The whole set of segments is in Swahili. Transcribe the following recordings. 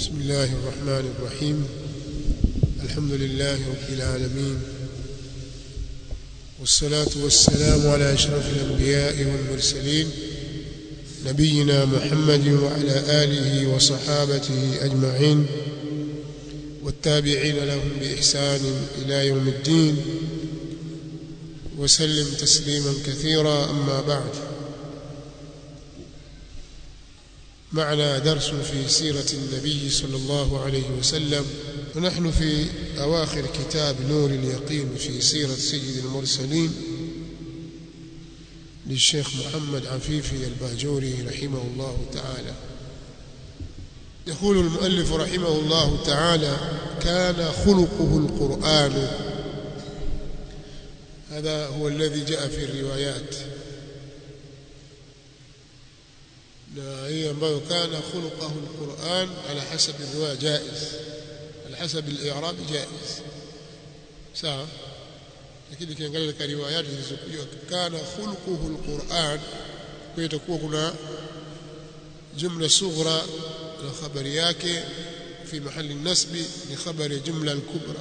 بسم الله الرحمن الرحيم الحمد لله رب العالمين والصلاة والسلام على أشرف الأنبياء والمرسلين نبينا محمد وعلى آله وصحابته أجمعين والتابعين لهم بإحسان إلى يوم الدين وسلم تسليما كثيرا أما بعد معنا درس في سيرة النبي صلى الله عليه وسلم ونحن في أواخر كتاب نور اليقين في سيرة سيد المرسلين للشيخ محمد عفيفي الباجوري رحمه الله تعالى يقول المؤلف رحمه الله تعالى كان خلقه القرآن هذا هو الذي جاء في الروايات na hii ambayo kana khuluquhu alquran ala hasab alriwaya jaiz ala hasab al-i'rab jaiz sawa lakini kiangalia katika riwayat zilizokuja kana khuluquhu alquran kwa itakuwa kuna jumla sughra na khabari yake في محل النسب لخبر الجملة الكبرى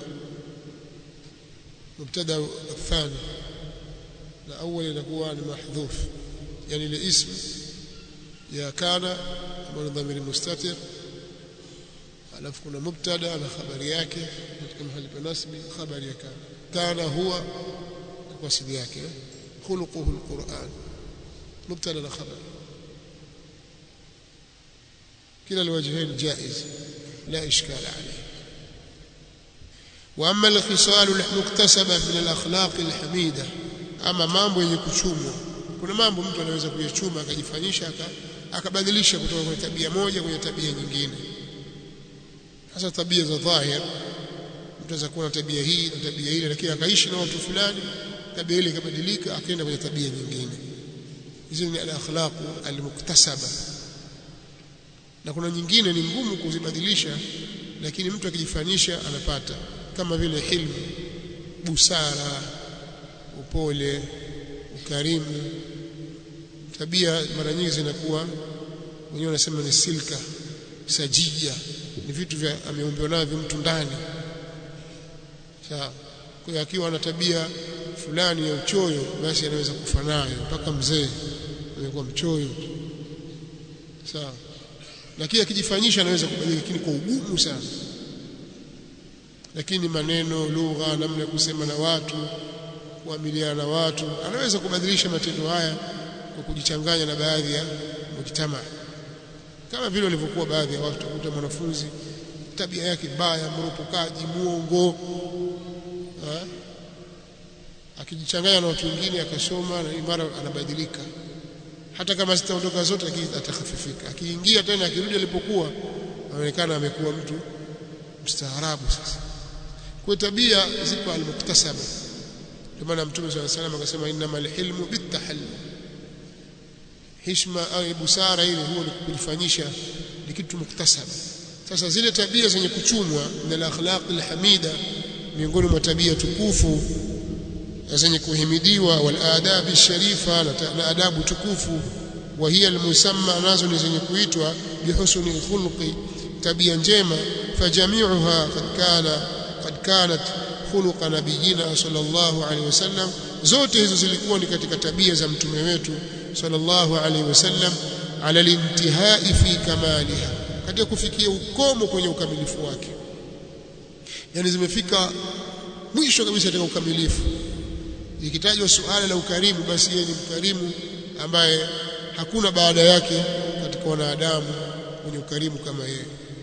مبتدا الثاني الأول يكون محذوف يعني لاسم ya kana ambayo dhamiri mustatir alafu kuna mubtada na habari yake katika mahali pa nasbi habari ya kana kana huwa kwa asili yake khuluquhu alquran mubtada na khabar kila الوجهين جائز لا اشكال عليه واما الخصال المكتسبه من الاخلاق الحميده اما mambo yenye kuchumwa kuna mambo mtu anaweza kuyachuma akajifanyisha akabadilisha kutoka kwenye tabia moja kwenye tabia nyingine hasa tabia za dhahir mtu anaweza kuwa na tabia hii na tabia ile lakini akaishi na watu fulani tabia ile ikabadilika akaenda kwenye tabia nyingine hizi ni al-akhlaq al-muktasaba na kuna nyingine ni ngumu kuzibadilisha lakini mtu akijifanyisha anapata kama vile hilmu busara upole ukarimu tabia mara nyingi zinakuwa wenyewe wanasema ni silka sajia ni vitu vya ameumbiwa navyo mtu ndani sawa kwa hiyo akiwa na tabia fulani ya uchoyo basi anaweza kufa nayo mpaka mzee amekuwa mchoyo sawa lakini akijifanyisha anaweza kubadilika lakini kwa ugumu sana lakini maneno lugha namna ya kusema na watu kuamiliana na watu anaweza kubadilisha matendo haya kwa kujichanganya na baadhi ya mujtama kama vile walivyokuwa baadhi ya watu kuta mwanafunzi tabia yake mbaya mropokaji muongo ha? akijichanganya na watu wengine akasoma na imara anabadilika hata kama zitaondoka zote lakini atakhafifika akiingia tena akirudi alipokuwa anaonekana amekuwa mtu mstaarabu sasa kwa tabia zipo almuktasaba ndio maana mtume swalla salam akasema innamal hilmu bitahallum hishma au busara ile huwa ni kujifanyisha ni kitu muktasaba sasa zile tabia zenye kuchumwa na akhlaq alhamida miongoni mwa tabia tukufu zenye kuhimidiwa wal adab sharifa na adabu tukufu wa hiya almusamma nazo ni zenye kuitwa bihusni alkhulqi tabia njema fajami'uha qad kana qad kanat khuluqa nabiyina sallallahu alaihi wasallam zote hizo zilikuwa ni katika tabia za mtume wetu sallallahu alaihi wasallam ala lintihai fi kamaliha katika kufikia ukomo kwenye ukamilifu wake yani zimefika mwisho kabisa katika ukamilifu ikitajwa suala la ukarimu basi yeye ni mkarimu ambaye hakuna baada yake katika wanadamu mwenye ukarimu kama yeye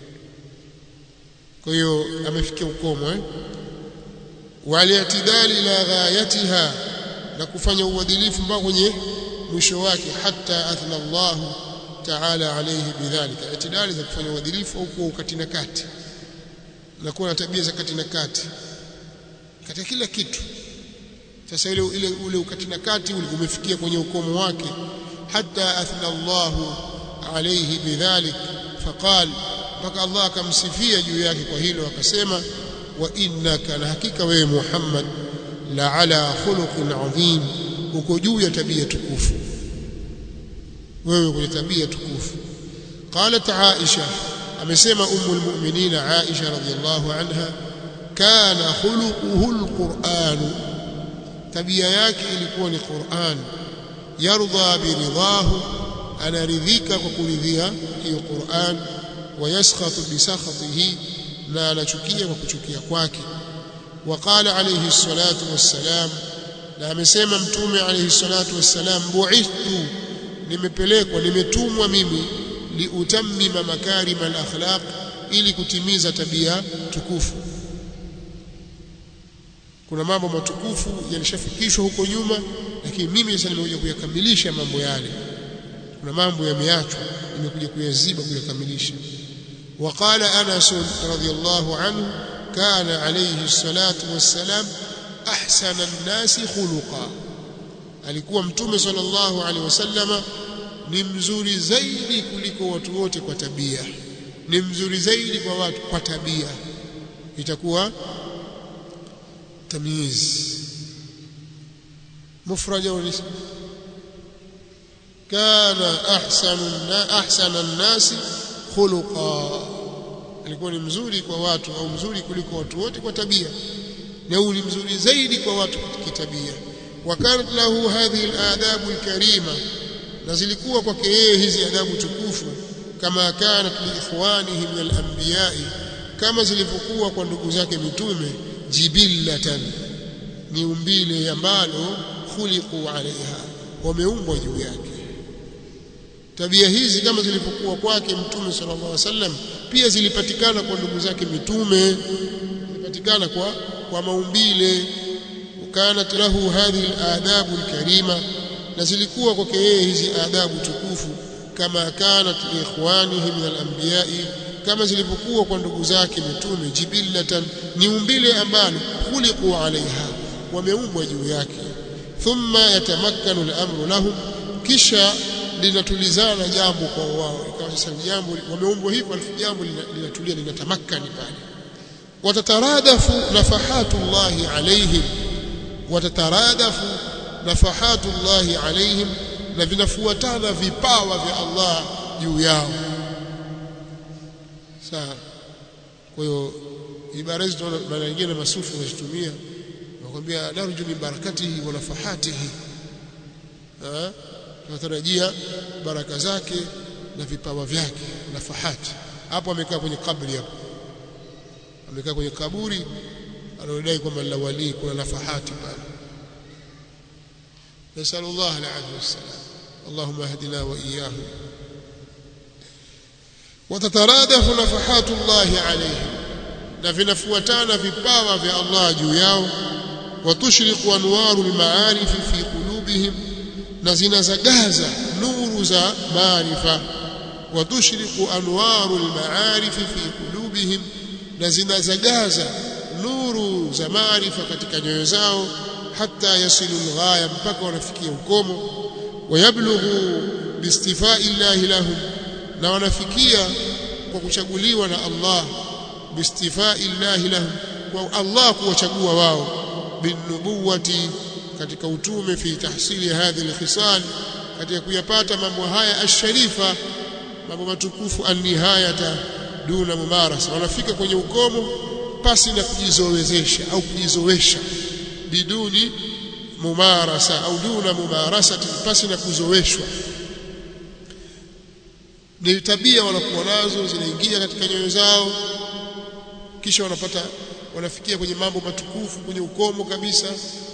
kwa hiyo amefikia ukomo eh waliatidali ila ghayatiha na kufanya uadilifu mpaka kwenye mwisho wake hata athna Allah ta'ala alayhi bidhalika itidali za kufanya uadilifu au kuwa ukati na kati na kuwa na tabia za kati na kati katika kila kitu sasa ile ile ule ukati na kati umefikia kwenye ukomo wake hata athna Allah alayhi bidhalik faqal mpaka Allah akamsifia juu yake kwa hilo akasema wa innaka na hakika wewe Muhammad la ala khuluqin adhim uko juu ya tabia tukufu wewe kwenye tabia tukufu qalat Aisha amesema ummul mu'minina Aisha radhiyallahu anha kana khuluquhu alquran tabia yake ilikuwa ni Qur'an yarda biridahu anaridhika kwa kuridhia hiyo Qur'an ويسخط بسخطه na anachukia kwa kuchukia kwake waqala alayhi salatu wassalam na amesema mtume alayhi salatu wassalam bu'ithtu nimepelekwa nimetumwa mimi liutammima makarim al-akhlaq ili kutimiza tabia tukufu kuna mambo matukufu yalishafikishwa huko nyuma lakini mimi sasa nimekuja kuyakamilisha mambo yale kuna mambo yameachwa nimekuja kuyaziba kuyakamilisha وقال أنس رضي الله عنه كان عليه الصلاة والسلام أحسن الناس خلقا alikuwa mtume sallallahu alaihi wasallama ni mzuri zaidi kuliko watu wote kwa tabia ni mzuri zaidi kwa watu kwa tabia itakuwa tamyiz mufrad au ism kana ahsanu ahsana an-nasi khuluqa alikuwa ni mzuri kwa watu au mzuri kuliko watu wote kwa tabia na ni mzuri zaidi kwa watu kitabia wakanat lahu hadhihi aladabu alkarima na zilikuwa kwake yeye hizi adabu tukufu kama kanat liikhwanihi min alanbiya'i kama zilivyokuwa kwa ndugu zake mitume jibillatan ni umbile ambalo khuliqu alaiha wameumbwa juu yake tabia hizi kama zilivyokuwa kwake mtume sallallahu alaihi wasallam pia zilipatikana kwa ndugu zake mitume zilipatikana kwa kwa maumbile kanat lahu hadhihi aladabu alkarima na zilikuwa kwake yeye hizi adabu tukufu kama kanat liikhwanihi min alanbiya'i kama zilivyokuwa kwa ndugu zake mitume jibillatan ni umbile ambalo khuliqu alaiha wameumbwa juu yake thumma yatamakkanu al-amru lahum kisha linatulizana jambo kwa wao ikawa sasa jambo wameumbwa hivyo alafu jambo linatulia linatamakani pale watataradafu nafahatullahi alaihim watataradafu nafahatullahi alaihim na vinafuatana vipawa vya Allah juu yao sawa kwa hiyo ibara hizo tunaona mara nyingine masufi wanazitumia wakwambia narju min barakatihi wa nafahatihi tunatarajia baraka zake na vipawa vyake nafahati hapo amekaa kwenye kabri hapo amekaa kwenye kaburi anaodai kwamba la wali kuna nafahati pale نسأل الله العافية والسلام اللهم اهدنا وإياهم وتترادف نفحات الله عليهم na vinafuatana vipawa vya Allah juu yao watushriqu anwaru almaarifi fi qulubihim na zinazagaza nuru za maarifa watushriqu anwaru almaarifi fi qulubihim na zinazagaza nuru za maarifa katika nyoyo zao hata yasilu alghaya mpaka wanafikia ukomo wayablughu biistifai llahi lahum na wanafikia kwa kuchaguliwa na Allah biistifai llahi lahum kwa Allah kuwachagua wao binubuwati katika utume fi tahsili hadhihi alkhisal katika kuyapata mambo haya asharifa mambo matukufu annihayata duna mumarasa wanafika kwenye ukomo pasi na kujizowezesha au kujizowesha biduni mumarasa au duna mumarasati pasi na kuzoweshwa ni tabia wanakuwa nazo zinaingia katika nyoyo zao kisha wanapata wanafikia kwenye mambo matukufu kwenye ukomo kabisa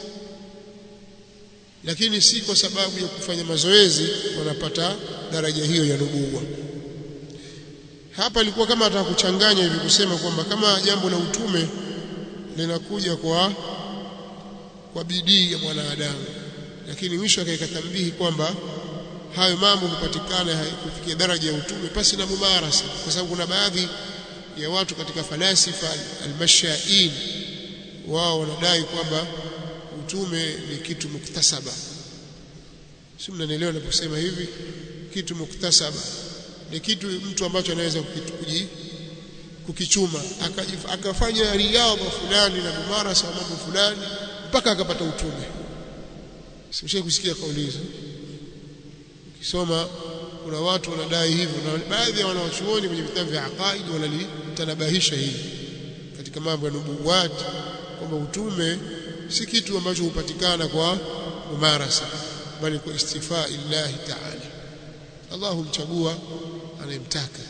lakini si kwa sababu ya kufanya mazoezi wanapata daraja hiyo ya nubuwa hapa ilikuwa kama ataka kuchanganya hivi kusema kwamba kama jambo la utume linakuja kwa kwa bidii ya mwanadamu lakini mwisho akaweka tambihi kwamba hayo mambo hupatikana kufikia daraja ya utume pasi na mumarasa kwa sababu kuna baadhi ya watu katika falasifa almashain wao wanadai kwamba utume ni kitu muktasaba si mnanielewa ninaposema hivi kitu muktasaba ni kitu mtu ambacho anaweza kuji kukichuma akafanya riadha fulani na mumarasa wa mambo fulani mpaka akapata utume simshie kusikia kauli hizo ukisoma kuna watu wanadai hivyo na baadhi ya wanawachuoni kwenye vitabu vya aqaid wanalitanabahisha hili katika mambo ya nubuwat kwamba utume si kitu ambacho hupatikana kwa mumarasa bali kwa istifaa illahi ta'ala Allah humchagua anayemtaka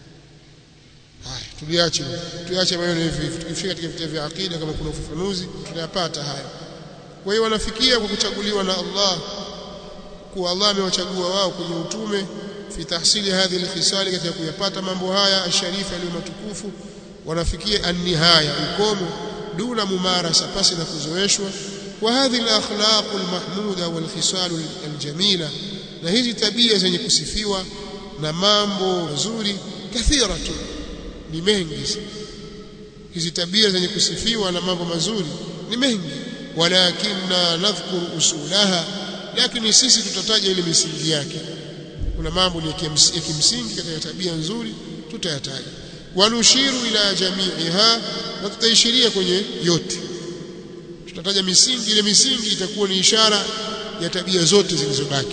haya tuliache tuache maneno hivi tukifika katika vitabu vya aqida kama kuna ufafanuzi tutayapata haya kwa hiyo wanafikia kwa kuchaguliwa na Allah kuwa Allah amewachagua wao kwenye utume fi tahsili hadhihi alkhisali katika kuyapata mambo haya asharifa yaliyo matukufu wanafikia an-nihaya ukomo duna mumarasa pasi na kuzoeshwa wa hadhihi al-akhlaq al-mahmuda wal-khisal al-jamila na hizi tabia zenye kusifiwa na mambo mazuri kathira tu ni mengi hizi tabia zenye kusifiwa na mambo mazuri ni mengi walakinna nadhkuru usulaha lakini sisi tutataja ile misingi yake kuna mambo ni ya kimsingi katika tabia nzuri tutayataja wanushiru ila jami'iha na tutaishiria kwenye yote tutataja misingi ile misingi itakuwa ni ishara ya tabia zote zilizobaki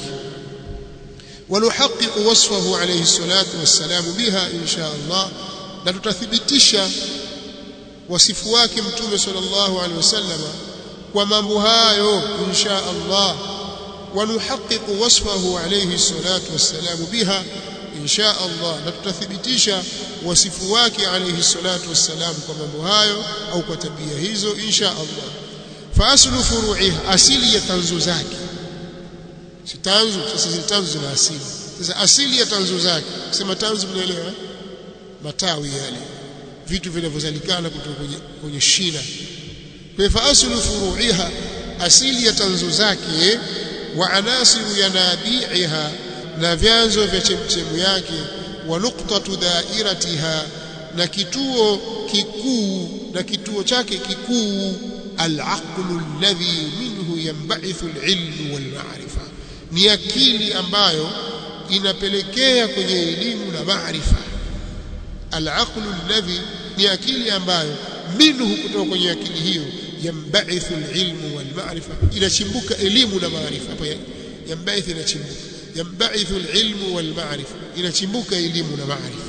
wanuhaqiqu wasfahu alayhi salatu wassalamu biha insha Allah na tutathibitisha wasifu wake mtume sallallahu alaihi wasallam kwa mambo hayo insha Allah wanuhaqiqu wasfahu alayhi salatu wassalamu biha insha Allah na tutathibitisha wasifu wake alayhi salatu wassalam kwa mambo hayo au kwa tabia hizo insha Allah fa aslu furu'iha asili ya tanzu zake si tanzu sasa zile tanzu zina asili sasa asili ya tanzu zake kusema tanzu mnaelewa matawi yale vitu vinavyozalikana kutoka kwenye, kwenye shina kwa fa aslu furu'iha asili ya tanzu zake wa anasiru yanabi'iha na vyanzo vya chemchemu yake wa nuqtatu dairatiha na kituo kikuu na kituo chake kikuu al-aqlu alladhi minhu yanba'ithu al-ilmu wal-ma'rifa ni akili ambayo inapelekea kwenye elimu na maarifa al-aqlu alladhi ni akili ambayo minhu kutoka kwenye akili hiyo yanba'ithu al-ilmu wal-ma'rifa inachimbuka elimu na maarifa hapa yanba'ithu inachimbuka yanba'ithu al-ilmu wal-ma'rifa inachimbuka elimu na maarifa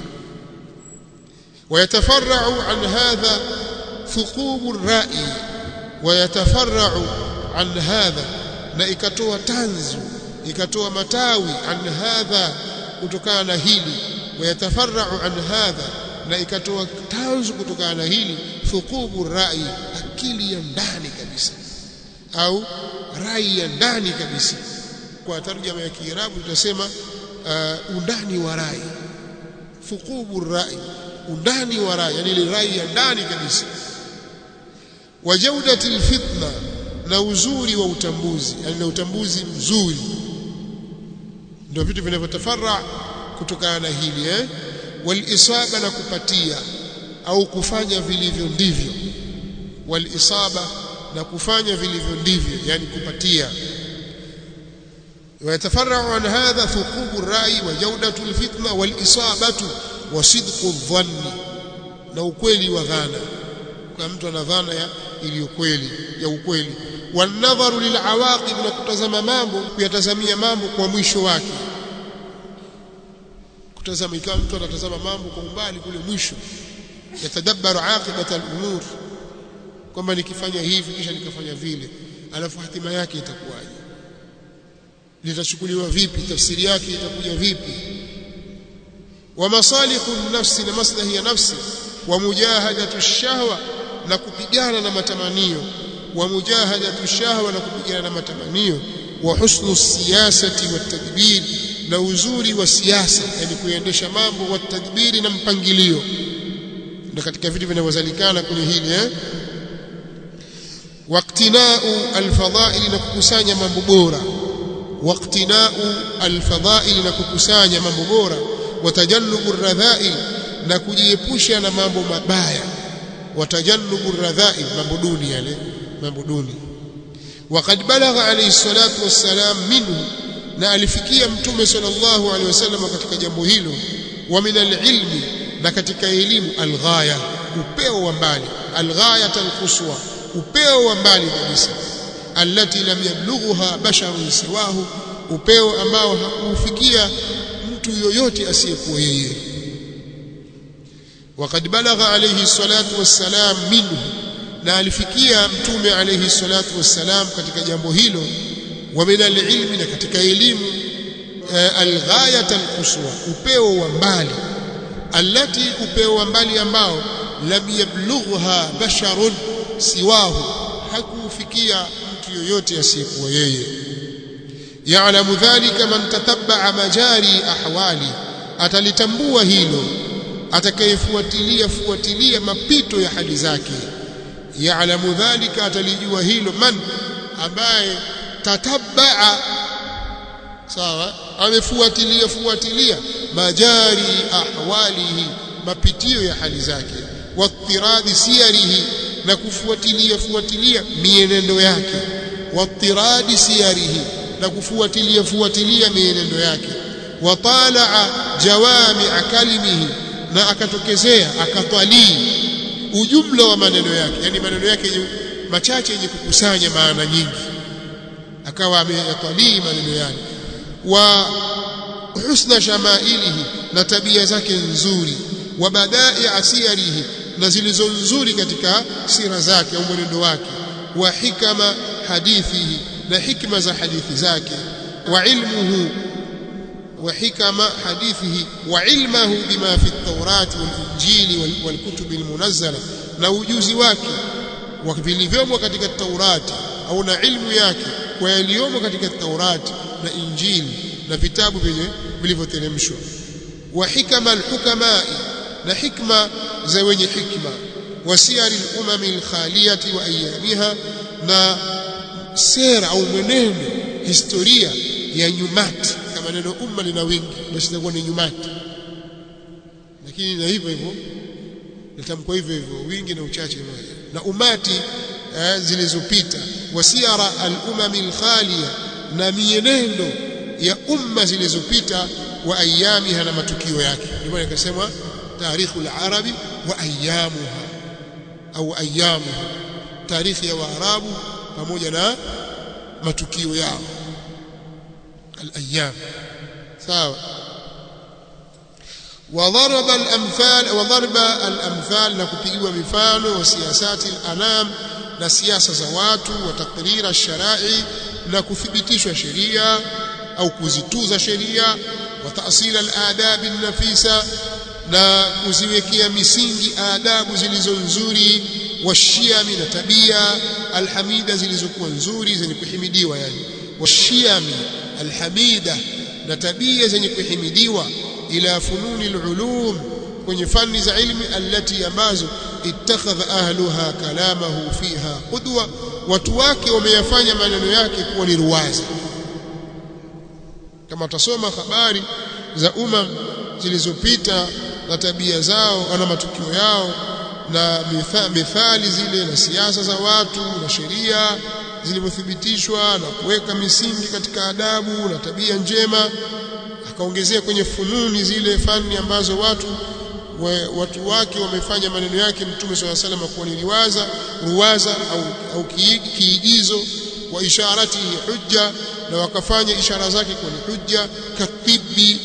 ويتفرع عن هذا ثقوب الرأي ويتفرع عن هذا na ikatoa tanzu ikatoa matawi an hadha kutokana na hili wayatafarrau an hadha na ikatoa tanzu kutokana na hili thuqubu rai akili ya ndani kabisa au rai ya ndani kabisa kwa tarjama ya Kiarabu tutasema uh, undani wa rai thuqubu rai undani wa rai yani ile rai ya ndani kabisa wa jaudati alfitna na uzuri wa utambuzi yani na utambuzi mzuri ndio vitu vinavyotafarra kutokana na hili eh walisaba na kupatia au kufanya vilivyo ndivyo walisaba na kufanya vilivyo ndivyo yani kupatia ويتفرع عن هذا ثقوب الرأي وجودة الفتنة والإصابة وصدق الظن na ukweli wa dhana kwa mtu ana dhana ya iliyo kweli ya ukweli wanadharu lilawaqib na kutazama mambo kuyatazamia mambo kwa mwisho wake kutazama ikawa mtu anatazama mambo kwa umbali kule mwisho yatadabbaru aqibata al-umur kwamba nikifanya hivi kisha nikafanya vile alafu hatima yake itakuwaje litachukuliwa vipi tafsiri yake itakuja vipi wa masalihu nafsi na maslahi ya nafsi wa mujahadatu shahwa na kupigana na matamanio wa mujahadatu shahwa na kupigana na matamanio wa husnu siyasati wa tadbir na uzuri wa siasa yani kuendesha mambo wa tadbiri na mpangilio ndio katika vitu vinavyozalikana kwenye hili eh waqtina'u alfadha'il na kukusanya mambo bora waqtina'u alfadha'il na kukusanya mambo bora watajannubu radha'il na kujiepusha na mambo mabaya watajannubu radha'il mambo duni yale mambo duni وقد بلغ عليه الصلاة والسلام منه na alifikia mtume sallallahu alaihi wasallam katika jambo hilo wa min alilmi na katika elimu alghaya upeo wa mbali alghaya alquswa upeo wa mbali kabisa allati lam yablughuha basharun siwahu upeo ambao hakufikia mtu yoyote asiyekuwa yeye وقد بلغ عليه الصلاة والسلام منه na alifikia mtume alayhi salatu wassalam katika jambo hilo wa min alilmi na katika elimu alghayat alquswa upeo wa mbali allati upeo wa mbali ambao lam yablughha basharun siwahu hakufikia mtu yoyote asiyekuwa yeye ya'lamu dhalika man tatabba'a majari ahwali atalitambua hilo atakayefuatilia fuatilia mapito ya hali zake ya'lamu dhalika atalijua hilo man ambaye tatabaa sawa amefuatilia fuatilia majari ahwalihi mapitio ya hali zake wattiradi siyarihi na kufuatilia fuatilia mienendo yake wattiradi siyarihi na kufuatilia fuatilia mienendo yake watalaa jawami'a kalimihi na akatokezea akatwalii ujumla wa maneno yake yani maneno yake machache yenye kukusanya maana nyingi akawa ameyatwalii maneno yake wa husna shamailihi na tabia zake nzuri wa badai asiyarihi na zilizo nzuri katika sira zake au mwenendo wake wa hikama hadithihi na hikma za hadithi zake wa ilmuhu وحكم حديثه وعلمه بما في التوراة والإنجيل والكتب المنزلة na ujuzi wake wa vilivyomo katika Taurati au na ilmu yake kwa yaliyomo katika Taurati na Injili na vitabu vyenye vilivyoteremshwa wa hikama alhukama na hikma za wenye hikma wa siyari al-umami al-khaliyati wa ayamiha na sera au mwenendo historia ya nyumati kama neno umma lina wingi basi itakuwa ni nyumati lakini na hivyo hivyo natamkwa hivyo hivyo wingi na uchache moja na umati eh, zilizopita wasiara al-umami al-khaliya na mienendo ya umma zilizopita wa ayamiha na matukio yake ndio maana ikasema tarikhu al-arabi wa ayamuha au ayamuha tarikhi ya waarabu pamoja na matukio yao al-ayyam sawa وضرب الامثال وضرب الامثال na kupigiwa mifano wa siasati al-anam na siasa za watu wa takrira sharai na kuthibitishwa sheria au kuzituza sheria wa taasila al-adab an-nafisa na kuziwekea misingi adabu zilizo nzuri washiami na tabia alhamida zilizokuwa nzuri zenye kuhimidiwa yani washiami alhamida na tabia zenye kuhimidiwa ila fununi alulum kwenye fani za ilmi allati ambazo ittakhadha ahluha kalamahu fiha qudwa watu wake wameyafanya maneno yake kuwa ni ruwaza kama tasoma habari za umma zilizopita na tabia zao na matukio yao na mithali zile na siasa za watu na sheria zilivyothibitishwa na kuweka misingi katika adabu na tabia njema akaongezea kwenye fununi zile fani ambazo watu we, watu wake wamefanya maneno yake mtume swalla salam kuwa ni riwaza ruwaza au, au kiigizo wa isharati hujja na wakafanya ishara zake kuwa ni hujja katibi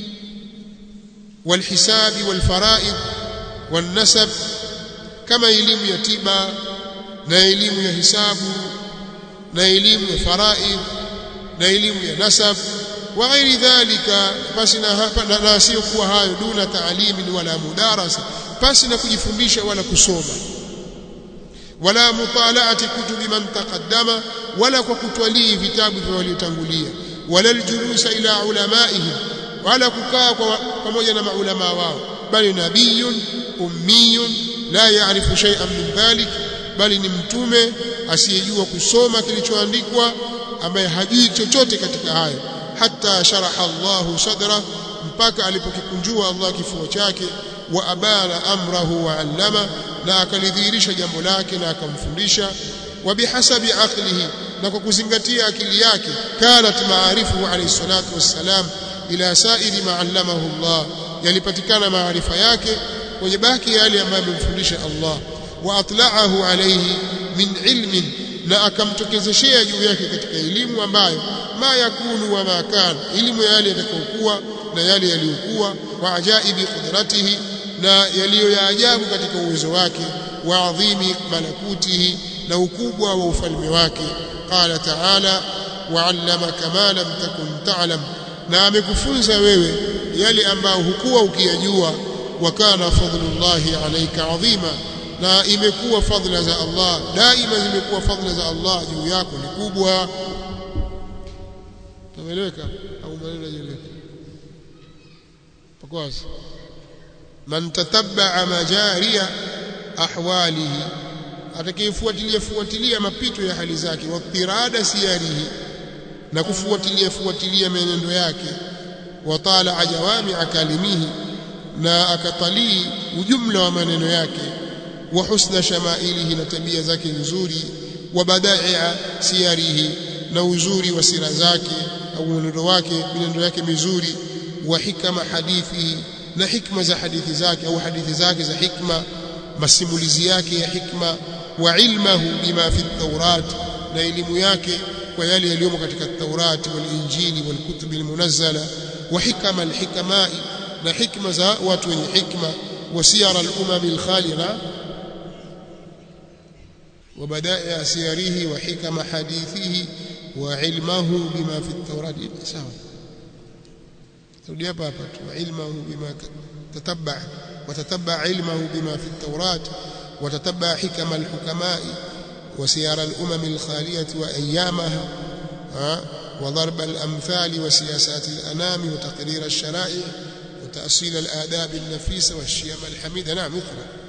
walhisabi walfaraid والنسب kama elimu ya tiba na elimu ya hisabu na elimu ya faraid na elimu ya nasab wa ghairi dhalika basi na hapa na, na sio kuwa hayo duna taalimin wala mudarasa basi na kujifundisha wala kusoma wala mutalaati kutubi man taqaddama wala kwa kutwalii vitabu vya waliotangulia wala aljulusa ila ulamaihim wala kukaa pamoja na maulama wao bali nabiyun ummiyun la yaarifu shay'an min dhalik bali ni mtume asiyejua kusoma kilichoandikwa ambaye hajui chochote katika hayo hata sharaha Allahu sadra mpaka alipokikunjua Allah kifua chake wa abana amrahu wa allama na akalidhihirisha jambo lake na akamfundisha wa bihasabi aqlihi na kwa kuzingatia akili yake kanat maarifu alayhi salatu wassalam ila sairi ma allamahu Allah yalipatikana maarifa yake kwenye baki yale ambayo amemfundisha Allah wa atla'ahu alayhi min ilmin na akamtokezeshea juu yake katika elimu ambayo ma yakunu wa ma kana elimu yale yatakayokuwa na yale yaliyokuwa wa ajaibi qudratihi na yaliyo ya ajabu katika uwezo wake wa adhimi malakutihi na ukubwa wa ufalme wake qala ta'ala wa'allamaka ma lam takun ta'lam na amekufunza wewe yale ambayo hukuwa ukiyajua wa kana fadlullahi alayka adhima na imekuwa fadhila za Allah daima zimekuwa fadhila za Allah juu yako ni kubwa tumeeleweka au maneno yajeleka pakwazi man tatabba majariya ahwalihi atakayefuatilia fuatilia mapito ya hali zake wa tirada siyarihi na kufuatilia fuatilia menendo yake wa tala jawami akalimihi na akatalii ujumla wa maneno yake wa husna shamailihi na tabia zake nzuri wa badaia siyarihi na uzuri wa sira zake au mwenendo wake mwenendo yake mizuri wa hikama hadithi na hikma za hadithi zake au hadithi zake za hikma masimulizi yake ya hikma wa ilmahu bima fi at na elimu yake kwa yale yaliyomo katika at-Taurat wal Injili wal kutub al-munazzala wa hikama al-hikamai na hikma za watu wenye hikma wa siyar al-umam al-khaliqa wa badai'a siyarihi wa hikama hadithihi wa ilmahu bima fi at-Taurat sawa turudi hapa hapa tu ilmahu bima tatabba وتتبع علمه بما في التوراة وتتبع حكم الحكماء وسيار الأمم الخالية وأيامها وضرب الأمثال وسياسات الأنام وتقرير الشرائع وتأصيل الآداب النفيسة والشيم الحميدة نعم اقرأ